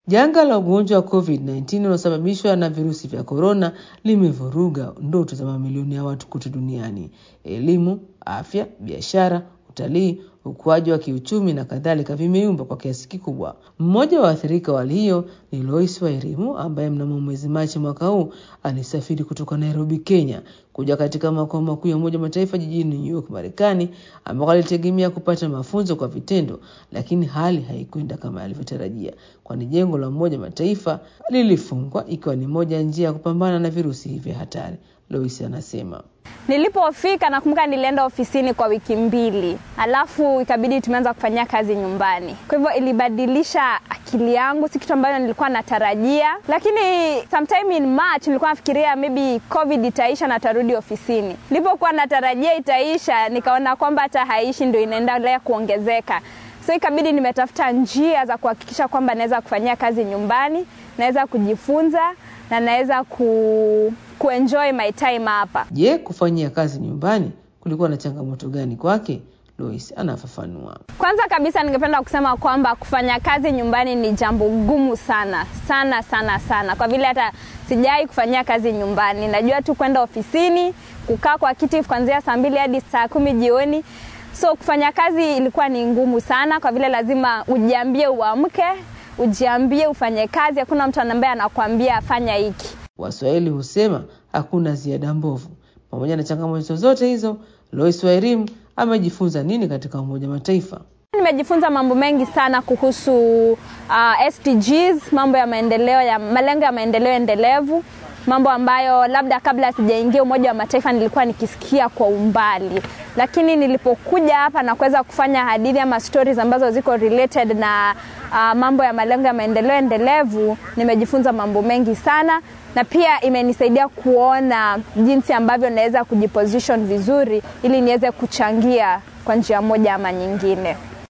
Janga la ugonjwa wa COVID-19 unaosababishwa na virusi vya korona limevuruga ndoto za mamilioni ya watu kote duniani. Elimu, afya, biashara, utalii, ukuaji wa kiuchumi na kadhalika vimeyumba kwa kiasi kikubwa. Mmoja wa waathirika wa hali hiyo ni Lois Wairimu ambaye mnamo mwezi Machi mwaka huu alisafiri kutoka Nairobi, Kenya kuja katika makao makuu ya Umoja wa Mataifa jijini New York, Marekani, ambako alitegemea kupata mafunzo kwa vitendo, lakini hali haikwenda kama alivyotarajia, kwani jengo la Umoja wa Mataifa lilifungwa, ikiwa ni moja ya njia ya kupambana na virusi hivi hatari. Lois anasema Nilipofika nakumbuka nilienda ofisini kwa wiki mbili, alafu ikabidi tumeanza kufanyia kazi nyumbani. Kwa hivyo ilibadilisha akili yangu, si kitu ambayo nilikuwa natarajia, lakini sometime in March nilikuwa nafikiria maybe covid itaisha na tarudi ofisini. Nilipokuwa natarajia itaisha, nikaona kwamba hata haishi, ndio inaendelea kuongezeka. So ikabidi nimetafuta njia za kuhakikisha kwamba naweza kufanyia kazi nyumbani, naweza kujifunza na naweza ku kuenjoy my time hapa. Je, kufanyia kazi nyumbani kulikuwa na changamoto gani kwake? Lois anafafanua. Kwanza kabisa, ningependa kusema kwamba kufanya kazi nyumbani ni jambo gumu sana sana sana sana, kwa vile hata sijai kufanyia kazi nyumbani. Najua tu kwenda ofisini, kukaa kwa kiti kuanzia saa mbili hadi saa kumi jioni. So kufanya kazi ilikuwa ni ngumu sana, kwa vile lazima ujiambie uamke, ujiambie ufanye kazi. Hakuna mtu ambaye anakuambia afanya hiki. Waswahili husema hakuna ziada mbovu. Pamoja na changamoto zote hizo, Lois Wairimu amejifunza nini katika Umoja wa Mataifa? Nimejifunza mambo mengi sana kuhusu uh, SDGs, mambo ya maendeleo ya malengo ya maendeleo endelevu, mambo ambayo labda kabla sijaingia Umoja wa Mataifa nilikuwa nikisikia kwa umbali, lakini nilipokuja hapa na kuweza kufanya hadithi ama stories ambazo ziko related na uh, mambo ya malengo ya maendeleo endelevu, nimejifunza mambo mengi sana na pia imenisaidia kuona jinsi ambavyo naweza kujiposition vizuri ili niweze kuchangia kwa njia moja ama nyingine.